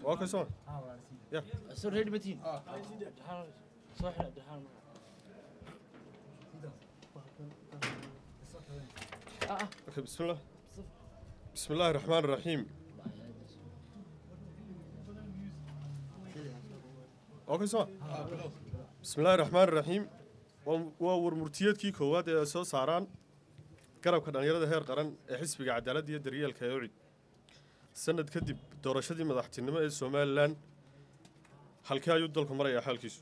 waa ka soo soo reedi matiin Abdiraxmaan soo xidh Abdiraxmaan ah ah okay bismillah بسم الله الرحمن الرحيم اوكي سوا بسم الله الرحمن الرحيم waa warmurtiyeedkii koowaad ee ay soo saaraan garabka dhallinyarada heer qaran ee xisbiga cadaaladda iyo daryeelka ee ucid sanad kadib doorashadii madaxtinimo ee somalilan halkee ayuu dalku marayaa xaalkiisu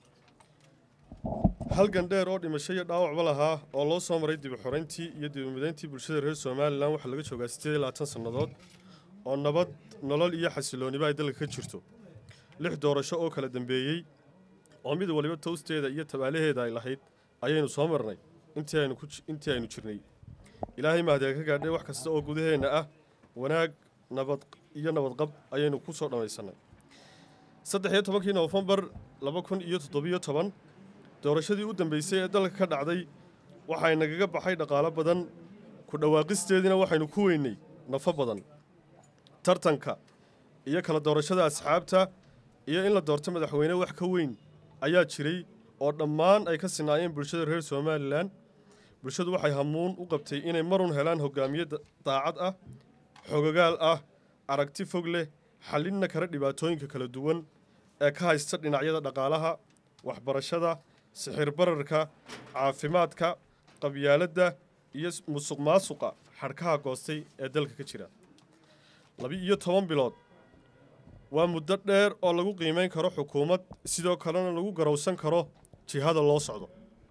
halgan dheer oo dhimasho iyo dhaawacba lahaa oo loo soo maray dib u xorayntii iyo dib u midayntii bulshada reer somalilan waxaa laga joogaa siddeed iyo labaatan sannadood oo nabad nolol iyo xasilooniba ay dalka ka jirto lix doorasho oo kala dambeeyey oo mid waliba towsteeda iyo tabaalaheeda ay lahayd ayaynu soo marnay intii aynu ku ji- intii aynu jirnay ilaahay mahadiga ka gaadhay wax kasta oo gudaheenna ah wanaag nabad iyo nabadqab ayaynu ku soo dhammaysannay saddex iyo tobankii noofembar laba kun iyo toddobiyo toban doorashadii u dambeysay ee dalka ka dhacday waxay nagaga baxay dhaqaalo badan ku dhawaaqisteediina waxaynu ku weynay nafo badan tartanka iyo kala doorashada asxaabta iyo in la doorto madaxweyne wax ka weyn ayaa jiray oo dhammaan ay ka sinaayeen bulshada reer somalilan bulshadu waxay hamuun u qabtay inay marun helaan hogaamiye da- daacad ah xogagaal ah aragti fog leh xallinna kara dhibaatooyinka kala duwan ee ka haysta dhinacyada dhaqaalaha waxbarashada sixir bararka caafimaadka qabyaaladda iyo s- musuq maasuqa xadhkaha goostay ee dalka ka jira laba-iyo toban bilood waa muddo dheer oo lagu qiimeyn karo xukuumad sidoo kalena lagu garowsan karo jihada loo socdo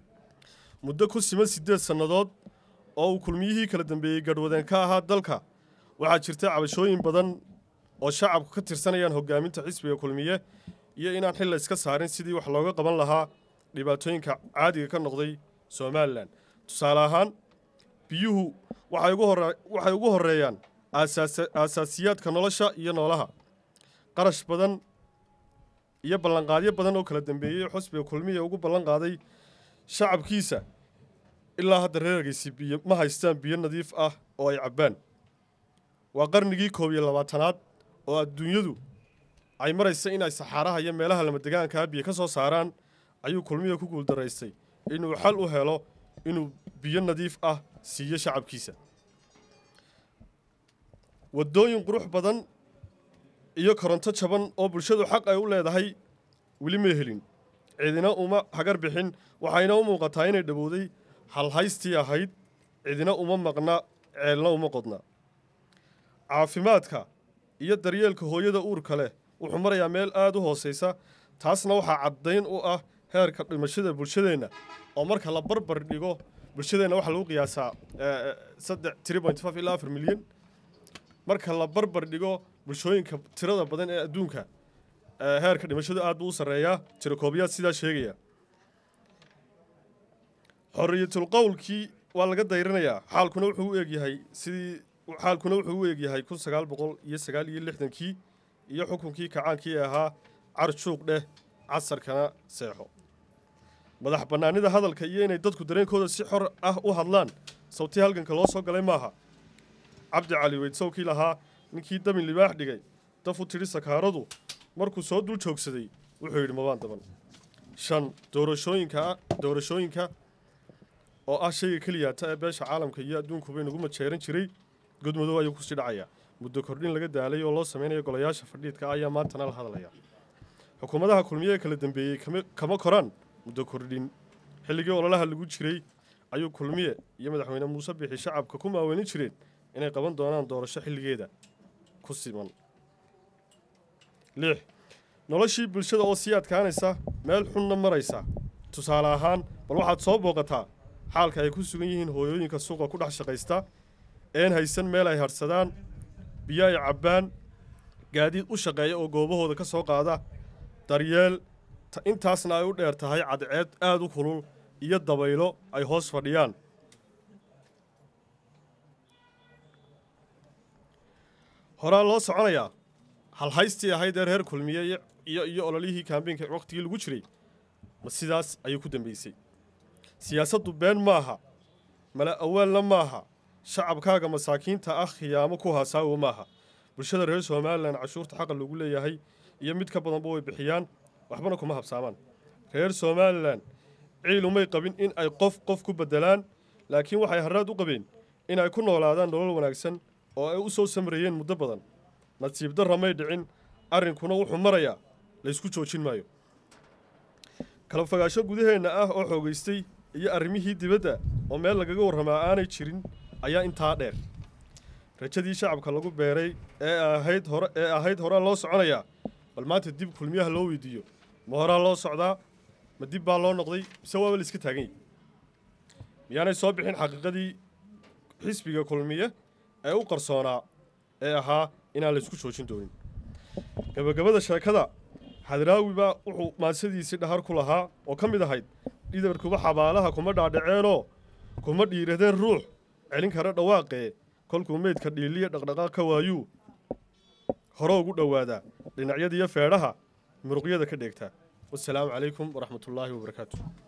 muddo ku siman siddeed sannadood oo uu kulmiyihii kala dambeeyey gadhwadeen ka ahaa dalka waxaa jirta cabashooyin badan oo shacabku ka tirsanayaan hogaaminta xisbiga kulmiye iyo inaan xil la iska saarin sidii wax looga qaban lahaa dhibaatooyinka caadiga ka noqday somalilan tusaale ahaan biyuhu waxay ugu hore waxay ugu horeeyaan aasaasa- aasaasiyaadka nolosha iyo noolaha qarash badan iyo ballanqaadyo badan oo kala dambeeyey oo xusbiga kulmiya ugu ballan qaaday shacabkiisa ilaa hadda reergaysi biyo ma haystaan biyo nadiif ah oo ay cabbaan waa qarnigii koob iyo labaatanaad oo adduunyadu ay maraysa in ay saxaaraha iyo meelaha lamadegaankaa biyo ka soo saaraan ayuu kulmiya ku guuldaraystay inuu xal u helo inuu biyo nadiif ah siiyo shacabkiisa waddooyin qurux badan iyo koronto jaban oo bulshadu xaq ay u leedahay weli ma helin cidina uma hagar bixin waxayna u muuqataa inay dhowowday halhaystii ahayd cidina uma maqna ceelna uma qodna caafimaadka iyo daryeelka hooyada uurka leh wuxuu marayaa meel aada u hooseysa taasna waxaa caddayn u ah heerka dhimashada bulshadeenna oo marka la barbar dhigo bulshadeenna waxaa lagu qiyaasaa eh, saddex three point five ilaa afar milyan marka la barbar dhigo bulshooyinka tirada badan ee adduunka eh, heerka dhimashadu aad buu u sarreeyaa tirakoobiyaad sidaa sheegaya xorriyatul qowlkii waa laga dayrinayaa xaalkuna wuxuu u egyahay sidii xaalkuna wuxuu u egyahay kun sagaal boqol iyo sagaal iyo lixdankii iyo xukunkii kacaankii ee ahaa carjuuq dheh casarkana seexo madax bannaanida hadalka iyo inay dadku dareenkooda si xor ah u hadlaan sawtii halganka loo soo galay maaha cabdi cali weydsowkii lahaa ninkii damin libaax dhigay daf u tidhi sakaaradu markuu soo dul joogsaday wuxuu yidhi mabaan daban shan doorashooyinka doorashooyinka oo ah shayga keliyaata ee beesha caalamka iyo adduunkuba inagu majeeran jiray godmadow ayuu kusii dhacayaa muddo kordhin laga daalay oo loo sameynayo golayaasha fadhiidka ayaa maantana la hadlaya xukuumadaha kulmiye ee kala dambeeyey kama- kama koraan muddo kordhin xilligii ololaha lagu jiray ayuu kulmiye iyo madaxweyne muuse bixi shacabka ku maaweelin jireen inay qaban doonaan doorasho xilligeeda ku siman lix noloshii bulshada oo sii adkaanaysa meel xunna maraysa tusaale ahaan bal waxaad soo booqataa xaalka ay ku sugan yihiin hooyooyinka suuqa ku dhex shaqaysta een haysan meel ay hadhsadaan biyo ay cabbaan gaadiid u shaqeeya oo goobahooda ka soo qaada daryeel ta- intaasna ay u dheer tahay cadceed aad u kulul iyo dabaylo ay hoos fadhiyaan horaa loo soconayaa halhaystii ahayd ee reer kulmiye iyo- iyo iyo ololihii kaambeynka waqtigii lagu jiray ma sidaas ayuu ku dambeysay siyaasaddu been maaha mala awaalna maaha shacabkaaga masaakiinta ah khiyaamo ku hasaawo maaha bulshada reer somalilan cashuurta xaqa lagu leeyahay iyo mid ka badanba way bixiyaan waxbana kuma habsaamaan reer somalilan ciil umay qabin in ay qof qof ku bedelaan laakiin waxay haraad u qabeen in ay ku noolaadaan nolol wanaagsan oo ay u soo samreeyeen muddo badan nasiib darra may dhicin arrinkuna wuxuu marayaa laysku joojin maayo kala fogaasho gudaheenna ah oo xoogaystay iyo arrimihii dibadda oo meel lagaga warramaa aanay jirin ayaa intaa dheer rajadii shacabka lagu beeray ee ahayd hore ee ahayd horaa loo soconayaa bal maanta dib kulmiyaha loo weydiiyo ma horaa loo socdaa ma dib baa loo noqday mise waaba la iska taagan yahy miyaanay soo bixin xaqiiqadii xisbiga kulmiye ee u qarsoonaa ee ahaa inaan la isku joojin doonin gabagabada sheekada xadraawi baa wuxuu maansadiisii dhahar ku lahaa oo ka mid ahayd dhidarkuba xabaalaha kuma dhaadhaceenoo kuma dhiiradeen ruux celin kara dhawaaqee kolkuu meydka dhiiliya dhaqdhaqaaq ka waayuu hore ugu dhowaadaa dhinacyadiiyo feedhaha muruqyada ka dheegtaa wasalaamu calaykum waraxmatullaahi wabarakaatu